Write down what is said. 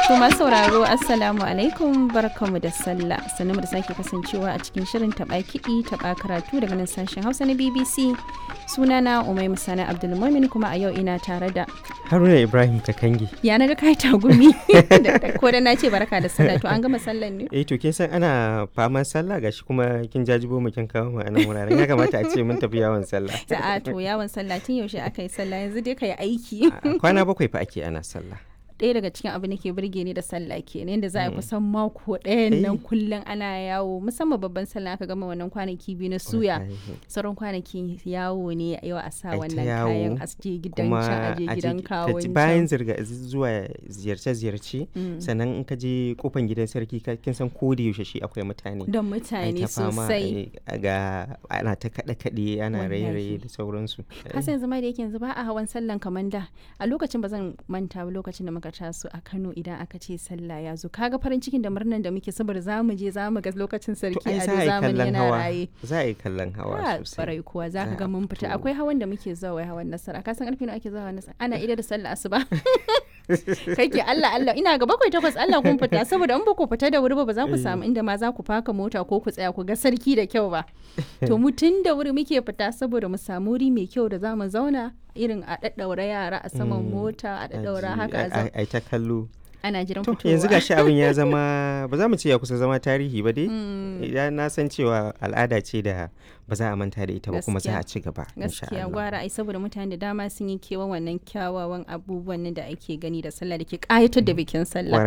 To masu sauraro Assalamu alaikum barkamu da sallah sannan da sake kasancewa a cikin shirin taɓa kiɗi taɓa karatu daga nan sashen Hausa na BBC sunana Umai Musana Abdulmumin kuma a yau ina tare da Haruna Ibrahim Kakangi. ya naga kai tagumi ko da na ce barka da sallah to an gama sallan ne Eh to kin san ana faman sallah gashi kuma kin jajibo mu kin kawo mu a nan wuraren ya kamata a ce mun tafi yawon sallah. a to yawon sallah tun yaushe aka yi sallah yanzu dai ka yi aiki A Kwana bakwai fa ake ana sallah. ɗaya daga cikin abin da ke burge ni da sallah ke ne yadda za a yi kusan mako ɗayan nan Eh. kullum ana yawo musamman babban sallah aka gama wannan kwanaki biyu na suya Wallahi. sauran kwanaki yawo ne yau a sa Ai ta wannan yawo, kayan aske gidan Kuma can aje a je gidan ki- ka kawon ji can. bayan zirga zuwa ziyarce-ziyarce Mm. sannan in ka je kofan gidan sarki ka- kin san ko da yaushe shi akwai mutane. don Ai mutane ta fama, sosai ai, ga ana ta kaɗe-kaɗe ana Wallahi. raye-raye da sauransu. kasa yanzu ma da yake yanzu ba a hawan sallan kamar da a lokacin ba zan manta ba lokacin da muka taso a Kano idan aka ce sallah ya zo kaga farin cikin da murnan da muke saboda za mu je za mu ga lokacin To sarki ai a za a yi zamani kallon yana hawa. raye Za a yi kallon hawa Ah, sosai. barai kuwa za ka Za ga a mun fita fito. akwai hawan da muke zuwa wai hawan nasara ka san karfe nawa ake zuwa hawan nasara ana ida da sallah asuba kake Allah Allah ina ga bakwai takwas Allah kun fita saboda in ba ku fita da wuri ba ba za ku samu inda ma za ku faka mota ko ku tsaya ku ga sarki da kyau ba to mu tun da wuri muke fita saboda mu samu wuri mai kyau da za mu zauna irin a daddaura yara a saman Mm, mota a daddaura Aji- haka a ai- zauna ai ta kallo. ana jiran To fitowa yanzu gashi abin ya zama ba za mu ce ya kusa zama tarihi ba dai. Idan na san cewa al'ada ce da ba za a manta da ita ba kuma za Gaskiya. a ci gaba. insha gaskiya Allah. gwara ai saboda mutane da dama sun yi kewan wannan kyawawan abubuwan nan da ake gani da sallah da ke kayatar da bikin sallah